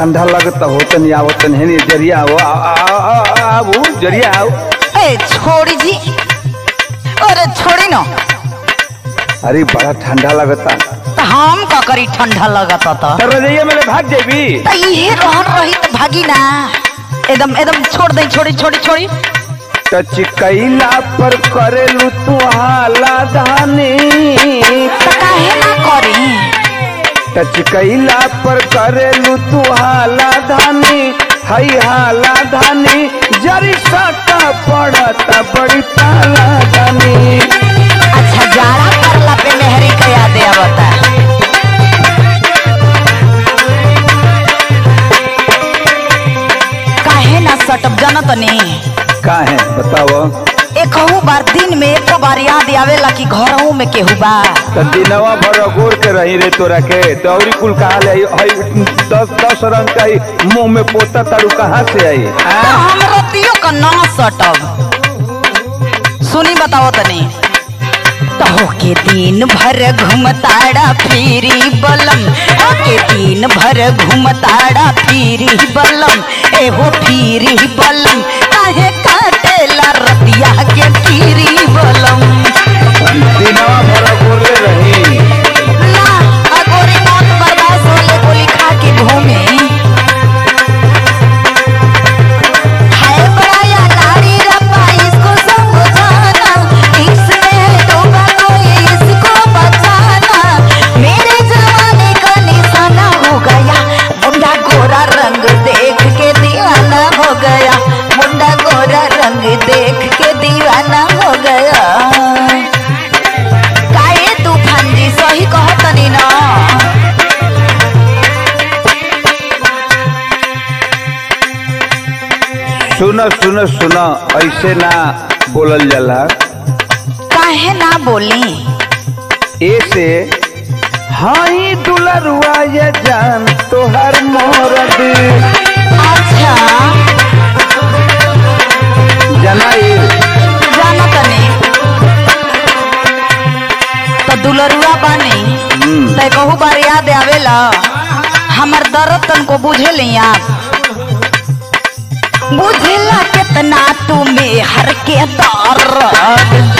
ठंडा लगता हो तनी आवत तनी हेनी जरिया आओ आ- आ- आ- आबू जरिया आओ ए छोड़ी जी अरे छोड़ी न अरे बड़ा ठंडा लगता त हम का करी ठंडा लगत त तो रजैया मेरे भाग जेबी त इहे रहन रही त भागी ना एकदम एकदम छोड़ दे छोड़ी छोड़ी छोड़ी टच कैला पर करेलू तू हाला धानी त काहे ना करी टच कैला पर करेलू तू हाला धानी हई हाला धानी जरी सटा पड़ता बड़ी पाला धानी अच्छा जाड़ा करला पे मेहरी का याद आवता काहे ना सटब जानत नहीं का है बताओ एकहू बार दिन में एक बार याद आवेला कि घरहू में केहू बा तो दिनवा भर गोर के रही रे तोरा के दौरी कुल कहा ले आई हई दस दस रंग का ही मुंह में पोता तारू कहाँ से आई तो आ? हम रतियो का ना सटब सुनी बताओ तनी तो के दिन भर घुमताड़ा फिरी बलम के दिन भर घुमताड़ा फिरी बलम एहो फिरी बलम काहे काटेला रतिया के फिरी बलम दिनवा भर गोरे रही ना अगोरी मौत बर्दाश्त होले गोली खा के घूमे हाय बड़ा या नारी रब्बा इसको समझाना इसमें डूबा कोई इसको बचाना मेरे जमाने का निशाना हो गया मुंडा गोरा रंग देख के दीवाना हो गया मुंडा गोरा रंग देख के दीवाना हो गया काहे तूफान जी सही कहतनी ना सुनो सुनो सुनो ऐसे ना बोलल जाला काहे ना बोली ऐसे हाई दुलरुआ ये जान तोहर मोरद अच्छा जनाई जाना तनी तो दुलरुआ बानी हम्म, तय कहू बार याद आवेला हमर दर्द तनको बुझे ली आप बुझेला कितना तुम्हें हर के दर्द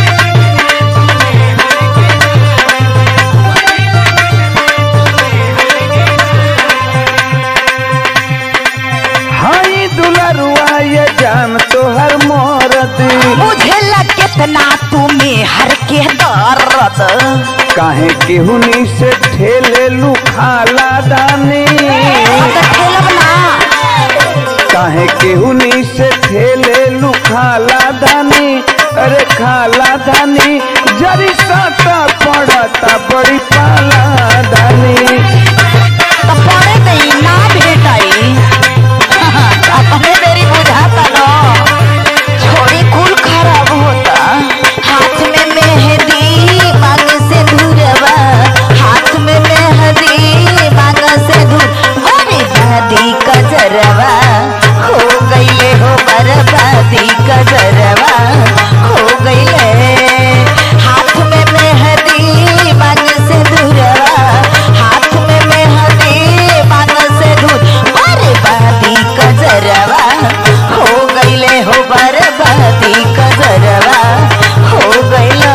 हाई दुलरुआ ये जान तोहर मोरद बुझेला कितना तुम्हें हर के दर्द काहे केहुनी से ठेले लू खाला दानी तो खेलब ना काहे केहुनी से ठेले लू खाला दानी अरे खाला दानी जरी साटा पड़ता बड़ी पाला दानी तो पड़े दई ना भेटाई अपने मेरी बुझाता लो छोड़ी कुल खराब होता हाथ में मेहंदी मांग से धुरवा हाथ में मेहंदी मांग से धुर बड़ी शादी कजरवा हो गईले हो बर्बादी कजरवा हो गईले हाथ में मेहंदी मांग से धुरवा हाथ में मेहंदी मांग से धुर बर्बादी कजरवा हो गईले हो बर्बादी कजरवा हो गईला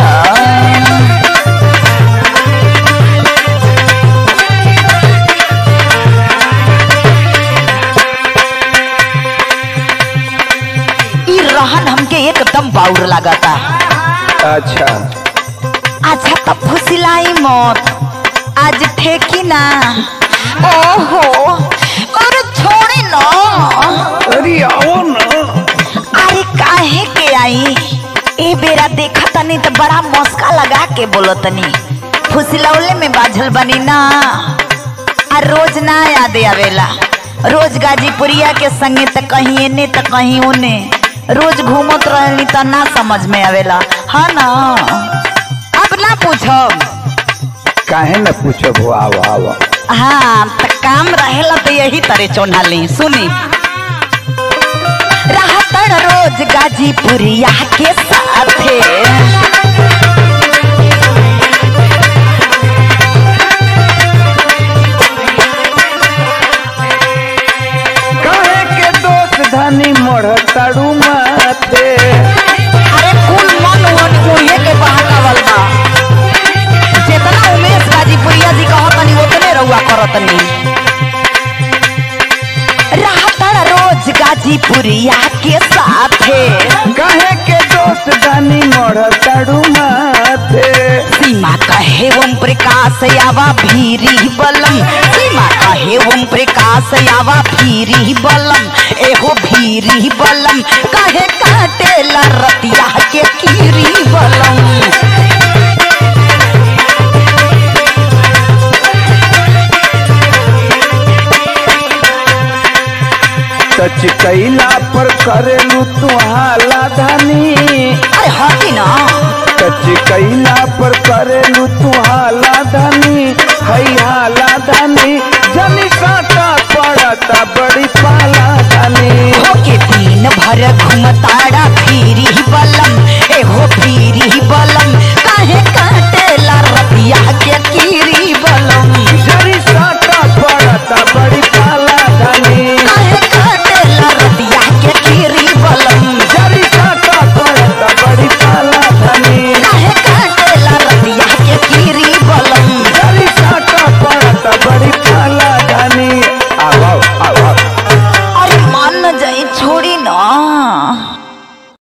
ई रहन हमके एकदम बाउर लगाता अच्छा अच्छा तब फुसिलाई मत आज ठेकी ना ओहो अरे छोड़ी ना अरे आओ ना अरे काहे के आई ए बेरा देखा तनी तो बड़ा मस्का लगा के बोलो तनी फुसिलौले में बाझल बनी ना आ रोज ना याद आवेला रोज गाजीपुरिया के संगे त कहीं एने त कहीं ओने रोज घूमत रहली त ना समझ में आवेला हाँ ना अब ना पूछब काहे न पूछो भो आओ आओ हाँ त काम रहेला तो यही तरह चोनाली सुनी रहतन रोज गाजीपुरिया के साथे धानी मढ़ताड़ू माथे अरे कुल मन वन कुड़िए के बहाकावल बा जितना उमेश गाजीपुरिया जी कहतनी उतने रउआ करतनी रहतड़ रोज गाजीपुरिया के साथे काहे के दोस्त धानी मढ़ताड़ू माथे सीमा कहे ओम प्रकाश यावा भीरी बलम सीमा कहे ओम प्रकाश यावा भीरी बलम एहो भीरी बलम कहे काटेला रतिया के कीरी बलम टच कैला पर करेलू तू हाला धानी अरे हटी ना टच कैला पर करेलू तू हाला धानी हई हाला धानी जनी काटा पड़ता बड़ी पाला धानी होके पी